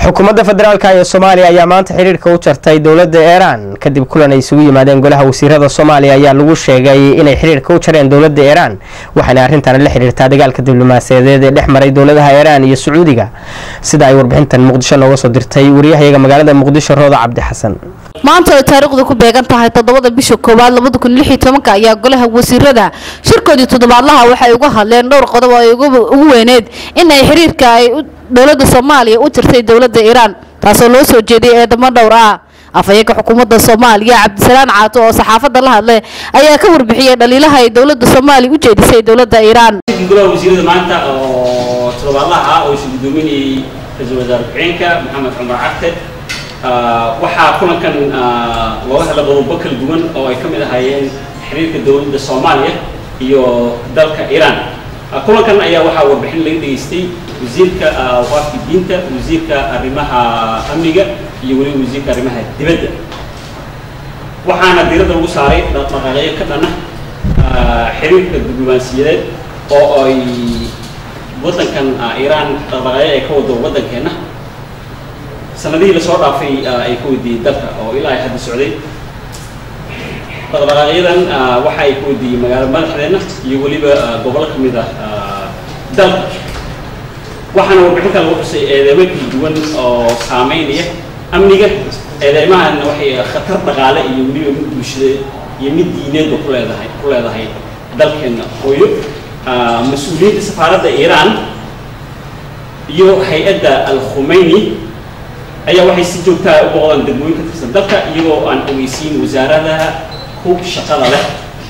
xukuumadda federaalk ee soomaaliya ayaa maanta xiriirka u jartay dowladda iiraan kadib kulan ay isugu yimaadeen golaha wasiirada soomaaliya ayaa lagu sheegay inay xiriirka u jareen dowladda iiraan waxaana arrintan la xiriirtaa dagaalka diblomaasiyadeed ee dhex maray dowladaha iiraan iyo sacuudiga sida ay warbixintan muqdisho nooga soo dirtay wariyahayaga magaalada muqdisho rooda cabdi xasan maanta ay taariikhdu ku beegan tahay toddobada bisha koowaad labada kun lix iyo tobanka ayaa golaha wasiirada shirkoodii toddobaadlaha waxay uga hadleen dhowr qodob oo ay ugu weyneed in ay xiriirka ay dowladda soomaaliya u jirtay dowladda iiraan taasoo loo soo jeediyay eedamo dhowr ah afhayeenka xukuumadda soomaaliya cabdisalaan caato oo saxaafadda la hadlay ayaa ka warbixiyey dhaliilaha ay dowladda soomaaliya u jeedisay dowladda iiraan golaha wasiirada maanta oo toddobaadlaha ah oo isu gudoominayay ra-iisul wasaare ku-xigeenka maxamed cumar carte waxaa kulankan looga hadla qodobo kala duwan oo ay ka mid ahaayeen xiriirka dowladda soomaaliya iyo dalka iiraan kulankan ayaa waxaa warbixin laga dhegaystay wasiirka waafki diinta wasiirka arrimaha amniga iyo weliba wasiirka arrimaha dibadda waxaana diiradda lagu saaray dhaqdhaqaaqyo ka dhana xiriirka diblomaasiyadeed oo ay waddankan iiraan dhaqdhaqaaqyo ay ka wado waddankeenna sanadihii lasoo dhaafay ay ka wadiiyey dalka oo ilaa ay hadda socday dhaqdhaqaaqyadan waxa ay ka wadiiyey magaalo madaxdeenna iyo weliba gobollo ka mid ah dalka waxaana warbixinta lagu xusay eedeymo kala duwan oo saameynaya amniga eedeymahana waxay khatar dhaqaale iyo weliba mid bulshadeed iyo mid diineedba ku leedahay ku leedahay dalkeenna hooyo mas-uuliyiinta safaaradda iiraan iyo hay-adda al-khumeyni ayaa waxay si joogtaa u booqdaan degmooyin ka tirsan dalka iyagoo aan ogeysiin wasaaradaha ku shaqada leh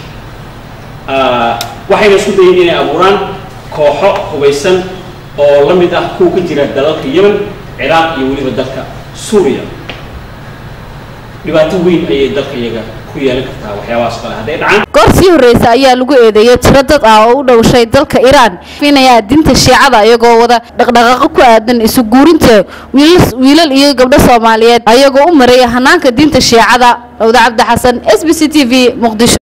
waxayna isku dayeen inay abuuraan kooxo hubaysan oo la mid ah kuwa ka jira dalalka yemen ciraaq iyo weliba dalka suuriya dhibaato weyn ayay dalka iyaga ku yeelan kartaa waxyaabahaas kale hadday dhacaan goor sii horreysa ayaa lagu eedeeyay tiro dad ah oo u dhowshay dalka iiraan finaya diinta shiicada iyagoo wada dhaqdhaqaaqo ku aadan isu guurinta wiilal iyo gabdho soomaaliyeed ayagoo u maray hanaanka diinta shiicada lawda cabdi xasan s b c t v muqdisho